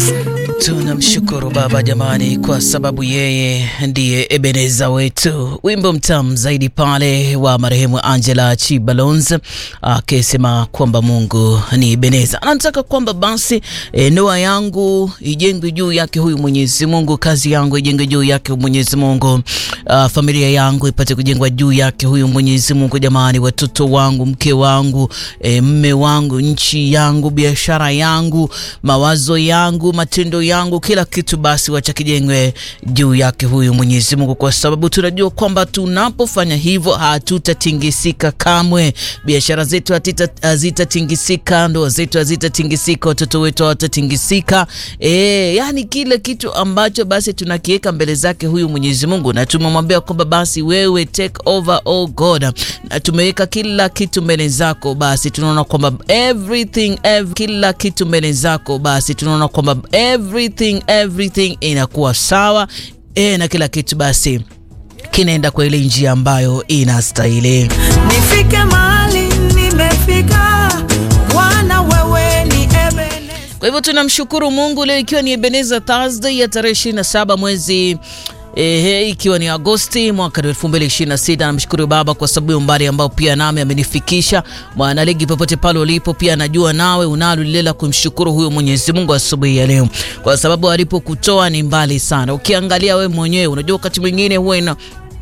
Tunamshukuru Baba jamani, kwa sababu yeye ndiye Ebeneza wetu. Wimbo mtamu zaidi pale wa marehemu Angela Chibalons akisema kwamba Mungu ni Ebeneza, anataka kwamba basi e, ndoa yangu ijengwe juu yake huyu Mwenyezi Mungu, kazi yangu ijengwe juu yake Mwenyezi Mungu, a, familia yangu ipate kujengwa juu yake huyu Mwenyezi Mungu. Jamani, watoto wangu, mke wangu, e, mme wangu, nchi yangu, biashara yangu, mawazo yangu, matendo yangu, kila kitu basi wacha kijengwe juu yake huyu Mwenyezi Mungu, kwa sababu tunajua kwamba tunapofanya hivyo hatutatingisika kamwe. Biashara zetu hazitatingisika, ndoa zetu hazitatingisika, watoto wetu hawatatingisika. E, yani kile kitu ambacho basi tunakiweka mbele zake huyu Mwenyezi Mungu, na tumemwambia kwamba basi wewe take over oh God, na tumeweka kila kitu mbele zako, basi tunaona kwamba everything, every, kila kitu mbele zako, basi tunaona kwamba everything everything inakuwa sawa e, na kila kitu basi kinaenda kwa ile njia ambayo inastahili. Nifike mahali nimefika, Bwana wewe ni Ebeneza. Kwa hivyo tunamshukuru Mungu leo ikiwa ni Ebeneza Thursday ya tarehe 27 mwezi Ehe, ikiwa ni Agosti mwaka 2026. Namshukuru Baba kwa sababu ya umbali ambao pia nami amenifikisha. Mwanaligi, popote pale ulipo, pia najua nawe unalo lile la kumshukuru huyo Mwenyezi Mungu asubuhi ya leo, kwa sababu alipokutoa ni mbali sana. Ukiangalia we mwenyewe, unajua wakati mwingine huwa ina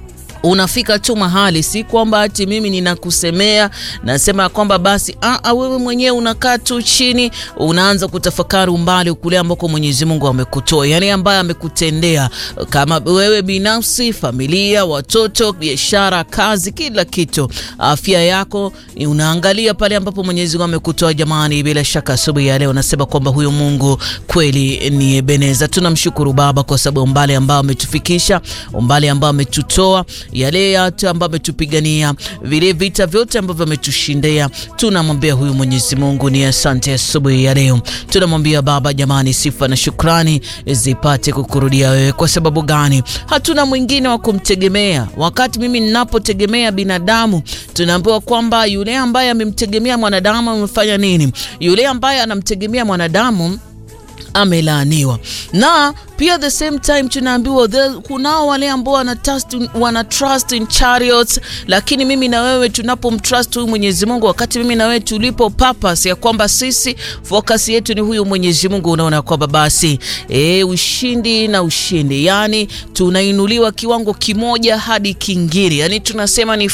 unafika tu mahali, si kwamba ati mimi ninakusemea nasema ya kwamba basi a, wewe mwenyewe unakaa tu chini unaanza kutafakari umbali kule ambako Mwenyezi Mungu amekutoa, yani ambaye amekutendea, kama wewe binafsi, familia, watoto, biashara, kazi, kila kitu, afya yako, unaangalia pale ambapo Mwenyezi Mungu amekutoa. Jamani, bila shaka asubuhi ya leo nasema kwamba huyo Mungu kweli ni Ebeneza. Tunamshukuru Baba kwa sababu umbali ambao ametufikisha, umbali ambao ametutoa yale yote ambayo ametupigania, vile vita vyote ambavyo ametushindia, tunamwambia huyu Mwenyezi Mungu ni asante asubuhi ya leo. Tunamwambia Baba, jamani, sifa na shukrani zipate kukurudia wewe. Kwa sababu gani? Hatuna mwingine wa kumtegemea. Wakati mimi ninapotegemea binadamu, tunaambiwa kwamba yule ambaye amemtegemea mwanadamu amefanya nini? Yule ambaye anamtegemea mwanadamu amelaaniwa na pia the same time tunaambiwa kunao wale ambao wana trust, wana trust in chariots, lakini mimi na wewe tunapomtrust huyu Mwenyezi Mungu, wakati mimi na wewe tulipo purpose ya kwamba sisi focus yetu ni huyu Mwenyezi Mungu, unaona kwamba basi e, ushindi na ushindi, yani tunainuliwa kiwango kimoja hadi kingine, yani tunasema ni